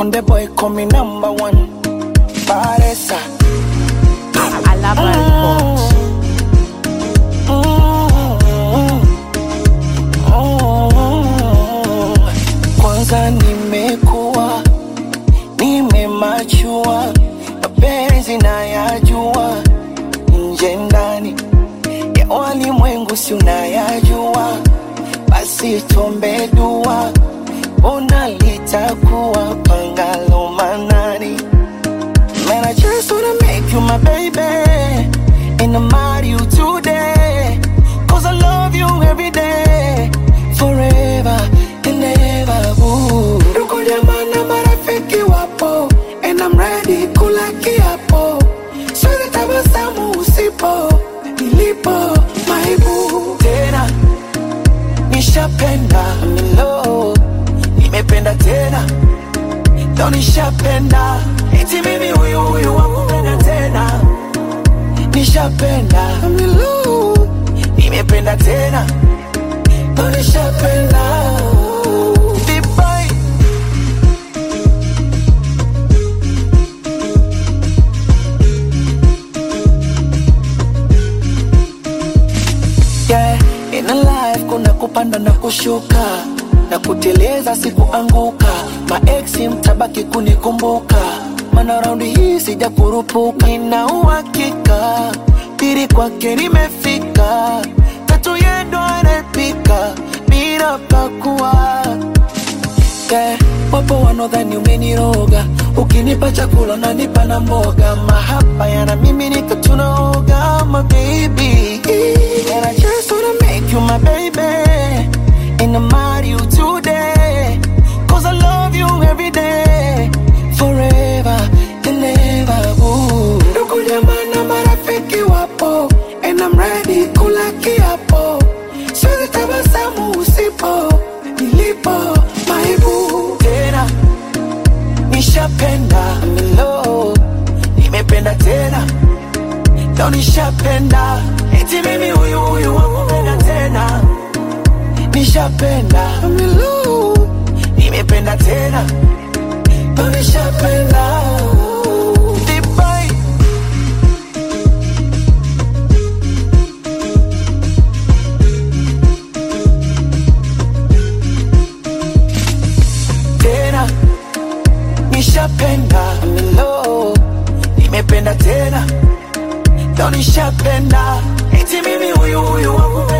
Konde boy call me number one. Paresa. Alaba Report. Kwanza nimekuwa nimemachua, mapenzi nayajua, nje ndani ya walimwengu si unayajua, basi tuombe dua, ona litakuwa pangalo manani. Man, I just wanna make you my baby. And I'm marry you today. Cause I love you every day. Forever and ever. Ooh. Ndugu jamaa na marafiki wapo. And I'm ready kula kiapo. Siwezi tabasamu usipo. Nilipo maibu. Tena. Nishapenda. I'm in love. Nimependa tena ndo nishapenda eti mimi huyu huyu wakupenda tena nishapenda milu nimependa tena ndo nishapenda Vibai. yeah, in a life kuna kupanda na kushuka na kuteleza sikuanguka maeksi mtabaki kunikumbuka mana raundi hii sija kurupuka nina uhakika pili kwake nimefika tatu yendo anapika bila pakua yeah, wapo wanaodhani umeniroga ukinipa chakula nanipa na mboga mahaba yana mimi nika tunaoga my baby and I just wanna make you my baby and I'm marry you today cause I love you every day forever and ever ooh. ndugu jamaa na marafiki wapo and I'm ready kula kiapo siwezi tabasamu usipo nilipo maibu tena nishapenda I'm in love nimependa tena ndo nishapenda eti mimi huyu huyu wakupenda tena nishapenda I'm in love nimependa tena ndo nishapenda Vibai. tena nishapenda I'm in love nimependa tena ndo nishapenda eti mimi huyu huyu wakupenda